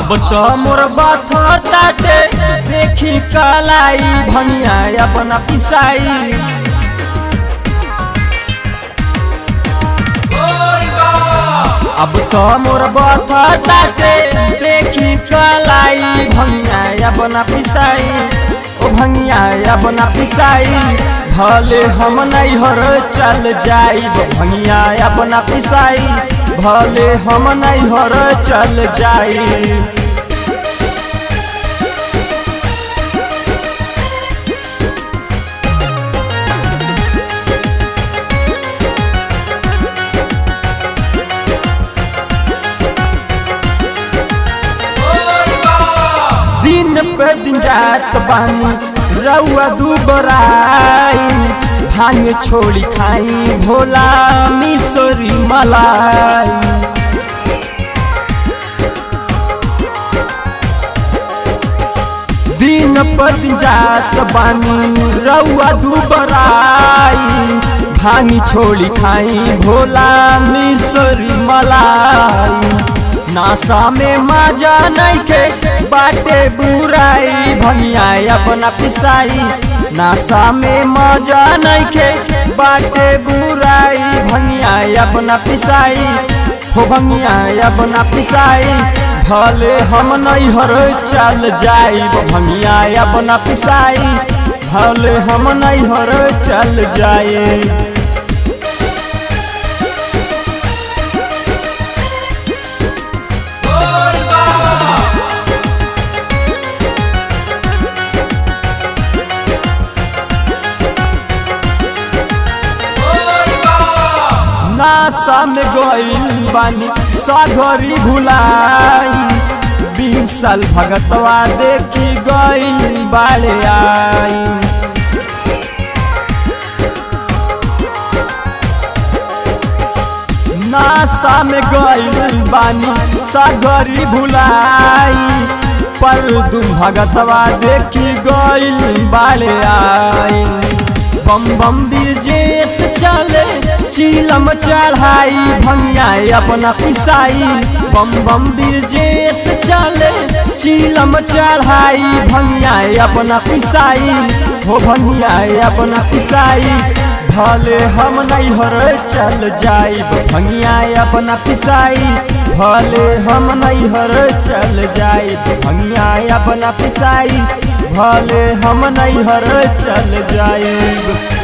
अब तो मोर बात ताटे देखी कलाई भनिया अपना पिसाई अब तो मोर बात ताटे देखी कलाई भनिया अपना पिसाई ओ भंगिया अपना पिसाई भले हम नहीं हर चल जाई भंगिया अपना पिसाई भले हम नहीं हर चल जाई दिन पे दिन जात बानी रउआ दुबराई भांग छोड़ी खाई भोला मिसरी मलाई दिन पर दिन जात बानी रउआ दुबराई भांग छोड़ी खाई भोला मिसरी मलाई नासा में मजा नहीं के बाटे बुराई भनिया अपना पिसाई नासा में मजा नहीं के बाटे बुराई भनिया अपना पिसाई हो भनिया अपना पिसाई भले हम नहीं हर चल जाई भनिया अपना पिसाई भले हम नहीं हर चल जाए नासा में गईल बानी सागरी भुलाई बीस साल भगतवा देखी गईल बाले आई नासा में गईल बानी सागरी भुलाई पर तुम भगतवा देखी गईल बाले आई बम बम बिरजेस चले चीलम चढ़ाई भंगिया अपना पिसाई बम बम बिरजेस चले चीलम चढ़ाई भंगिया अपना पिसाई हो भंगिया अपना पिसाई भले हम नहीं हर चल जाई भंगिया अपना पिसाई भले हम नहीं हर चल जाई भंगिया अपना पिसाई भले हम नहीं हर चल जाए